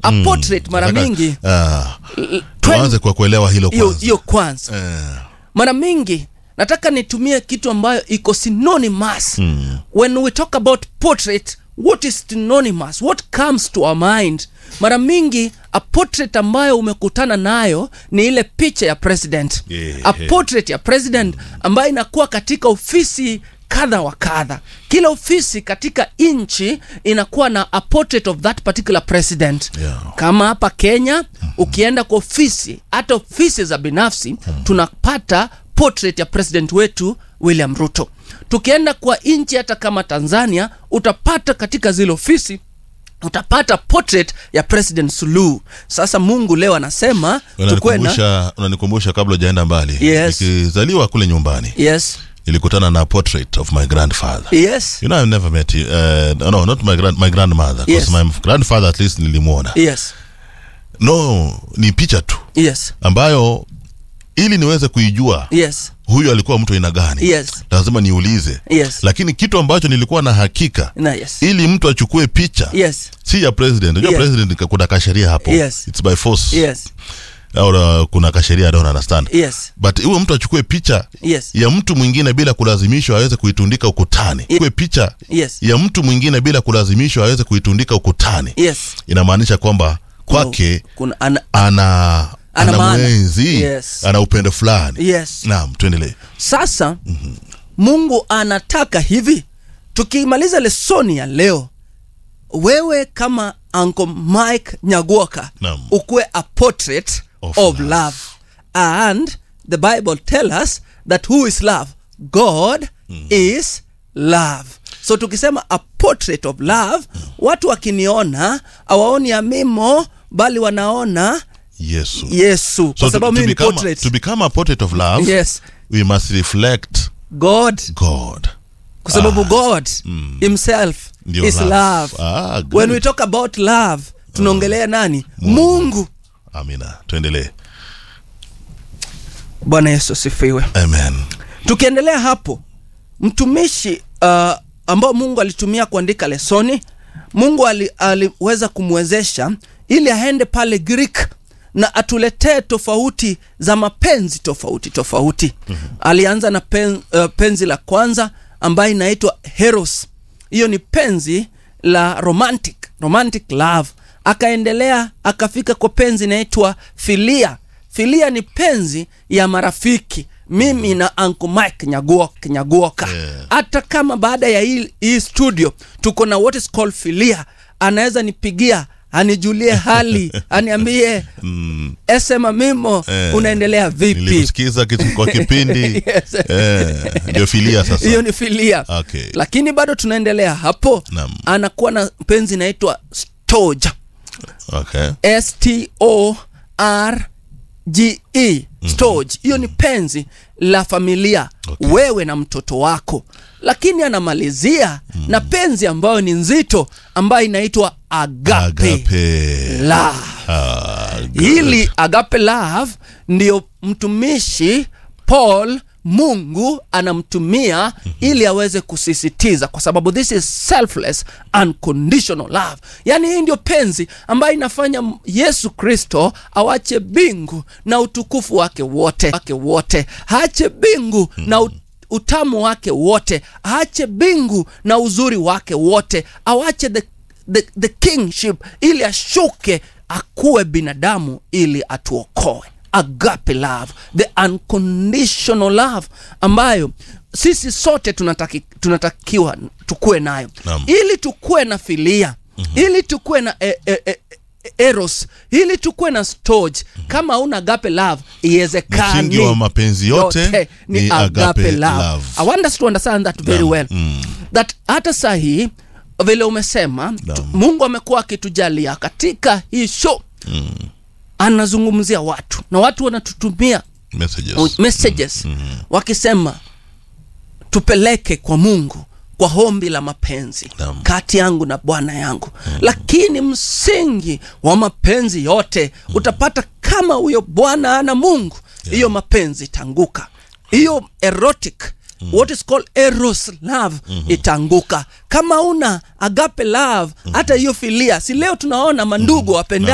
a portrait mara Nataka- mingi Ah, l- tuanze kwa kuelewa hilo hiyo kwanza. hiyo kwanza Eh, mara mingi nataka nitumie kitu ambayo iko synonymous Mm. when we talk about portrait what is synonymous what comes to our mind mara mingi a portrait ambayo umekutana nayo ni ile picha ya president Yeah. a portrait ya president ambayo inakuwa katika ofisi kadha wa kadha kila ofisi katika nchi inakuwa na a portrait of that particular president Yeah. kama hapa kenya ukienda kwa ofisi hata ofisi za binafsi tunapata portrait ya president wetu william ruto tukienda kwa nchi hata kama tanzania utapata katika zile ofisi utapata portrait ya president suluhu sasa mungu leo anasema tukue na unanikumbusha unanikumbusha kabla ujaenda mbali Yes. nikizaliwa kule nyumbani yes nilikutana na portrait of my grandfather yes you know i've never met you, uh, no not my, grand, my grandmother 'cause Yes. my grandfather at least nilimwona yes no ni picha tu yes ambayo ili niweze kuijua yes huyu alikuwa mtu aina gani Yes. lazima niulize yes lakini kitu ambacho nilikuwa na hakika na yes ili mtu achukue picha yes si ya president unajua Yes. president ka- kuna kasheria hapo Yes. it's by force yes au uh, kuna kasheria I don't understand yes but huyo mtu achukue picha yes ya mtu mwingine bila kulazimishwa aweze kuitundika ukutani chukue picha yes ya mtu mwingine bila kulazimishwa aweze kuitundika ukutani yes inamaanisha kwamba kwake kuna ana, ana Ana ana maana. mwenzi Yes. ana upendo fulani yes naam tuendelee sasa mm-hmm. mungu anataka hivi tukimaliza lesoni ya leo wewe kama uncle mike nyaguoka Naam. ukuwe a portrait Of of, love. love. and the bible tell us that who is love god mm. is love so tukisema a portrait of love mm. watu wakiniona awaoni amimo bali wanaona yesu yesu kwa so to, sababu to, mimi ni become, portrait to become a portrait of love yes we must reflect god god kwa sababu Ah, god himself Ndio is love. love, Ah, good. when we talk about love tunaongelea nani mungu amina tuendelee bwana yesu asifiwe amen tukiendelea hapo mtumishi uh, ambao mungu alitumia kuandika lesoni mungu ali, aliweza kumwezesha ili aende pale greek na atuletee tofauti za mapenzi tofauti tofauti mm-hmm. alianza na pen, uh, penzi la kwanza ambayo inaitwa heros hiyo ni penzi la romantic romantic love akaendelea akafika kwa penzi inaitwa filia filia ni penzi ya marafiki mimi na Uncle Mike Nyaguoka, Nyaguoka. Yeah. hata kama baada ya hii, hii studio tuko na what is called filia anaweza nipigia anijulie hali aniambie mm. esema mimo Eh. unaendelea vipi nilikusikiza kitu kwa kipindi Yes. eh, ndio filia sasa hiyo ni filia Okay. lakini bado tunaendelea hapo Naam. anakuwa na penzi inaitwa stoja okay. s-t-o-r-g-e storage hiyo ni penzi la familia Okay. wewe na mtoto wako lakini anamalizia na penzi ambayo ni nzito ambayo inaitwa agape, agape love Ah, good. hili agape love ndio mtumishi paul mungu anamtumia ili aweze kusisitiza kwa sababu this is selfless unconditional love yaani hii ndio penzi ambayo inafanya m- yesu kristo awache bingu na utukufu wake wote wake wote aache bingu na ut utamu wake wote aache bingu na uzuri wake wote awache the, the, the kingship ili ashuke akuwe binadamu ili atuokoe agape love the unconditional love ambayo sisi sote tunataki, tunatakiwa tukuwe nayo Naam. ili tukuwe na filia mm-hmm. ili tukuwe na e, e, e, eros ili tukuwe na storage kama hauna agape love iwezekani Msingi wa mapenzi yote ni, ni agape, agape love. love. I want us to understand that very Naam. well Mm. that hata saa hii vile umesema tu, Naam. mungu amekuwa akitujalia katika hii show mm. anazungumzia watu na watu wanatutumia messages messages wakisema tupeleke kwa mungu kwa hombi la mapenzi Naam. kati yangu na bwana yangu lakini msingi wa mapenzi yote utapata kama huyo bwana ana mungu hiyo mapenzi itanguka hiyo erotic what is called eros love itanguka kama una agape love hata hiyo filia si leo tunaona mandugu wapenda